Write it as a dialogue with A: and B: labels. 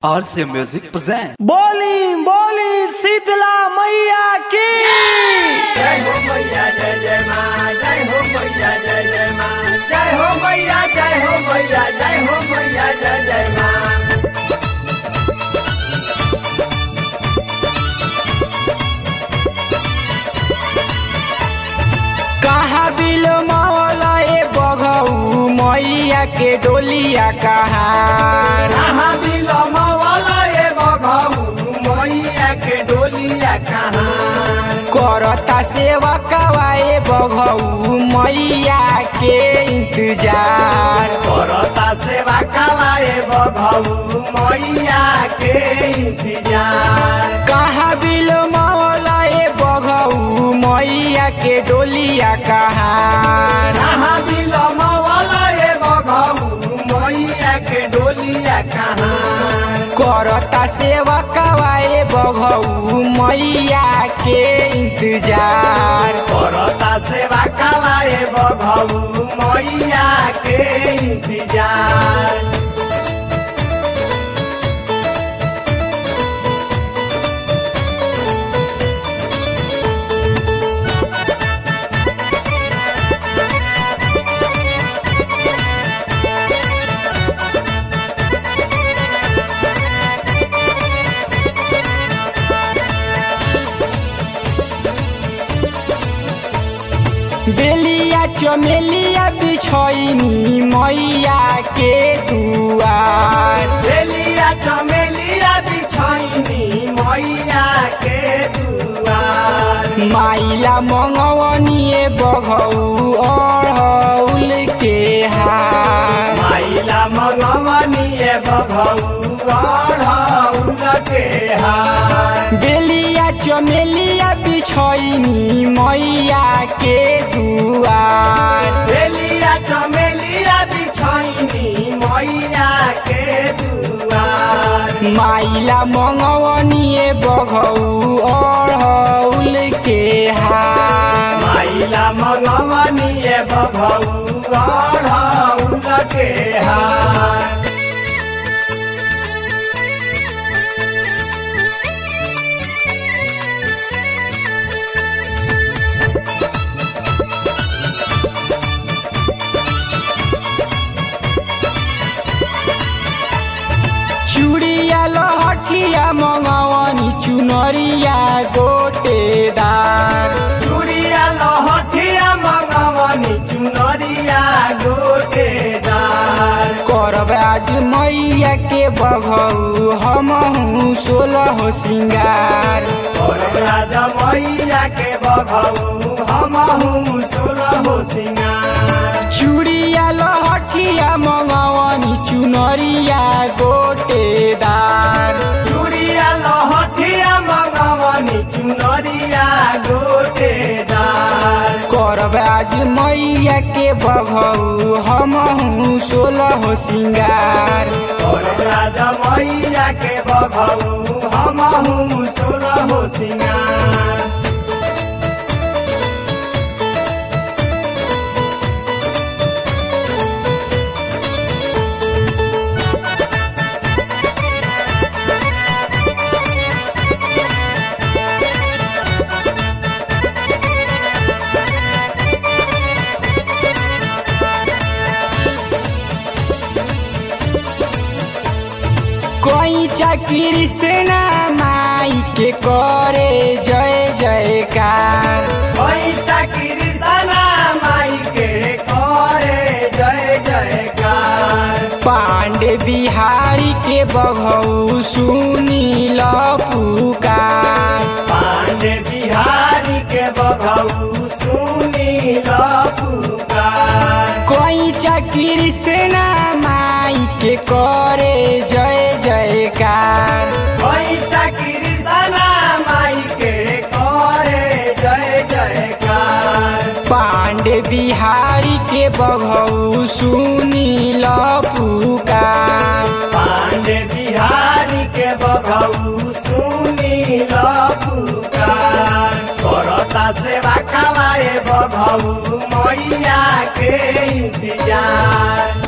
A: RC Music present.
B: बोली बोली शीतला मैया की
C: जय हो मैया जय जय माँ जय हो मैया जय जय माँ जय हो मैया जय हो मैया जय हो मैया जय जय माँ
B: कहाँ बिल मौला ए बघऊ मैया के डोलिया कहाँ
C: कहाँ बिलम वाला ये बघऊ मैया के डोलिया कहाँ
B: करता सेवा कवाए बघऊ मैया के इंतजार
C: करता सेवा कवाए बघऊ मैया के इंतजार
B: कहाँ बिल मौला ए बघऊ मैया के डोलिया कहाँ
C: कहाँ बिलम वाला ये बघऊ मैया के डोलिया कहाँ
B: करता सेवा कवाए बघऊ मैया के इंतजार
C: करता सेवा कवाए बघऊ मैया के इंतजार
B: बेलिया चमेलिया बिछैनी मैया के दुआर
C: बेलिया चमेलिया बिछैनी मैया के दुआर
B: माइला मंगवनिए बघऊ अढ़ौल के हार
C: माइला मगवनिए बघऊ अढ़ौल के हार
B: बेलिया चमेलिया बिछैनी मैया के दुआर
C: बेलिया चमेलिया बिछैनी मैया के दुआर
B: माइला मंगवनिए बघऊ अढ़ौल के हार
C: माइला मगवनिए बघऊ अढ़ौल के हार
B: चुड़िया लहठिया मंगवनी चुनरिया गोटेदार
C: चूड़िया लहठिया मगवनी चुनरिया गोटेदार
B: करब आज मैया के बघऊ हमहू सोलह सिंगार
C: और राजा मैया के बघऊ हमहू सोलह सिंगार
B: चुड़िया लहठिया मंगवनी चुनरिया गोटेदार
C: चूड़िया लहठिया मगवनी चुनरिया गोटेदार
B: करब आज मैया के बघऊ हमहू सोलह सिंगार
C: और राजा मैया के बघऊ हमहू सोलह सिंगार
B: कोई चाकरी से ना माई के करे जय जयकार
C: पैसा कृष्णा माई के करे जय जयकार
B: पांडे बिहारी के बघऊ सुनी ल पुकार
C: पांडे बिहारी के बघऊ सुनी ल पुकार
B: कोई चाकरी से ना माई के करे जय जयकार
C: पैसा कृष्णा माई के करे जय जयकार
B: पांडे बिहारी के बघऊ सुनी ल पुकार
C: पांडे बिहारी के बघऊ सुनी ल पुकार करता सेवा कवाए बघऊ मैया के इंतजार